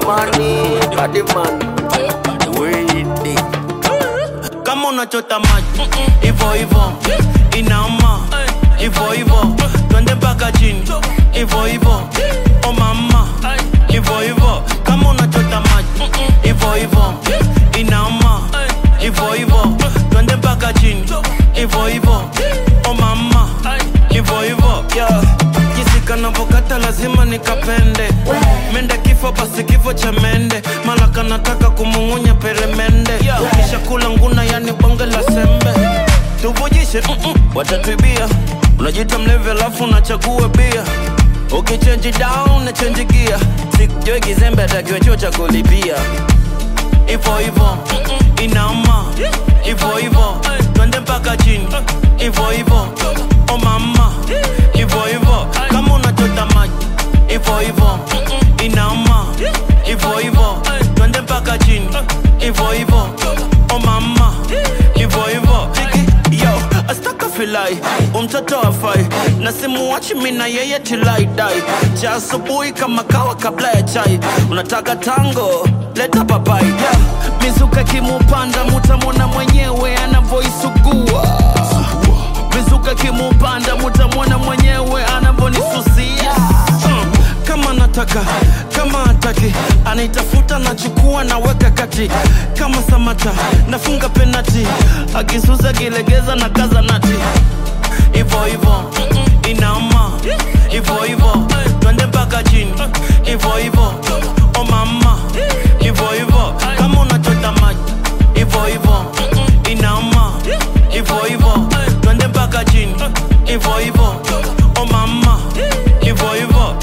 money, body man. Wait, kama unachota maji hivo hivo inama hivo hivo twende mpaka chini hivo hivo o mama hivo hivo kama unachota maji hivo hivo inama hivo hivo twende mpaka chini hivo hivo o mama hivo hivo yeah. jinsi kanavokata lazima nikapende mende kifo basi kifo cha mende mala kanataka kumung'unya peremende ukisha kula nguna yani bonge la sembe tuvujishe mm-mm, watatwibia unajita mlevi alafu unachagua bia ukichenji down na chenji gia sikujoi kizembe atakiwa chuo cha kulipia ivo ivo inama ivo ivo twende mpaka chini ivo ivo o mama ivo ivo kama unachota maji ivo ivo inama ivo ivo twende mpaka chini ivo ivo o mama ivo ivo yo astaka filai umtoto afai na simuwachi mina yeye tilaidai cha asubuhi kama kawa kabla ya chai unataka tango leta papai yeah. mizuka kimupanda mutamwona mwenyewe anavoisugua mizuka kimupanda mutamwona mwenyewe anavonisusia mm. kama nataka kama hataki anaitafuta nachukua naweka kati kama samata nafunga penati akisusa kilegeza na kaza nati ivo ivo inama ivo ivo twende mpaka chini ivo ivo o mama ivo ivo kama unachota maji ivo ivo inama ivo ivo twende mpaka chini ivo ivo o mama ivo ivo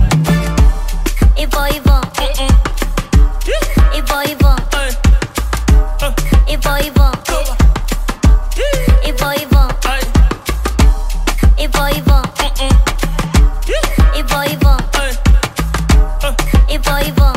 Ivo Ivo Ivo Ivo Ivo Ivo Ivo Ivo Ivo Ivo Ivo Ivo Ivo Ivo